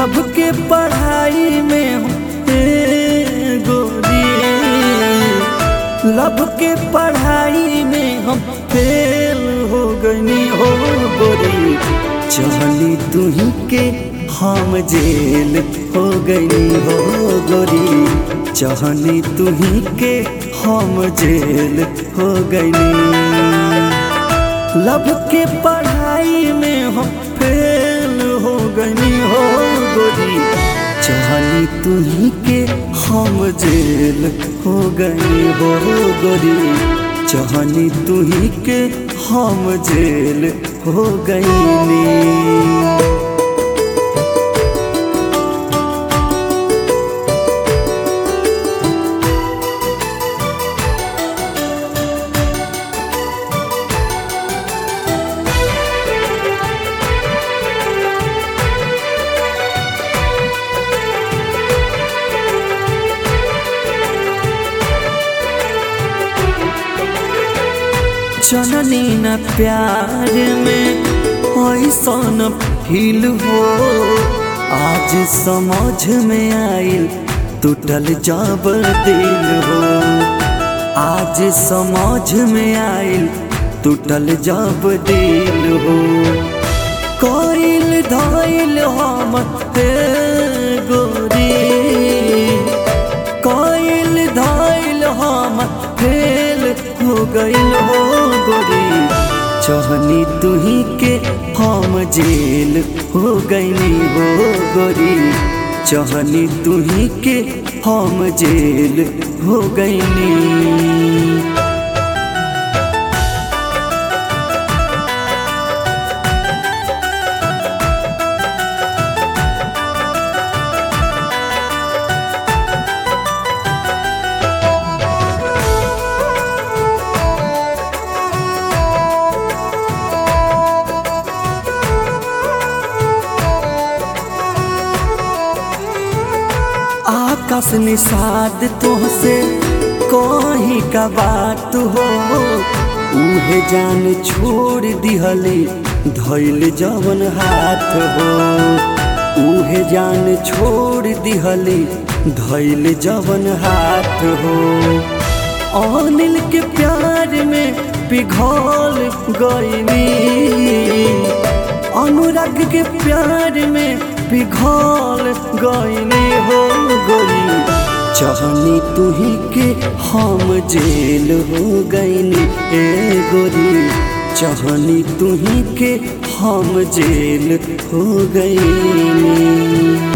लब के पढ़ाई में हूँ ए गोरी लब के पढ़ाई में हम फेल हो गई हो गोरी चहली तुही के हम जेल हो गई हो गोरी चहली तुही के हम जेल हो गई लब के पढ़ाई में हम फेल हो गई हो गोरी चाहनी तुही के हम जेल हो गई हो गोरी चाहनी तुही के हम जेल हो गई जननी न प्यार में ऐसन फील हो आज समझ में आइल टूटल जब दिल हो आज समझ में आइल टूटल जब दिल हो कोइल धइल हम हे गोरी कोइल धइल हम फेल हो गइल हो गोरी चहनी तुही के हम जेल हो गइली हो गोरी चहनी तुही के हम जेल हो गइली आकाश निषाद तुहसे कहीं का बात हो उहे जान छोड़ दिहले धैल जवन हाथ हो उहे जान छोड़ दिहले धैल जवन हाथ हो अनिल के प्यार में पिघल गईनी अनुराग के प्यार में पिघल गईनी हो गोरी चहनी तुही के हम जेल हो गईनी ए गोरी चहनी तुही के हम जेल हो गईनी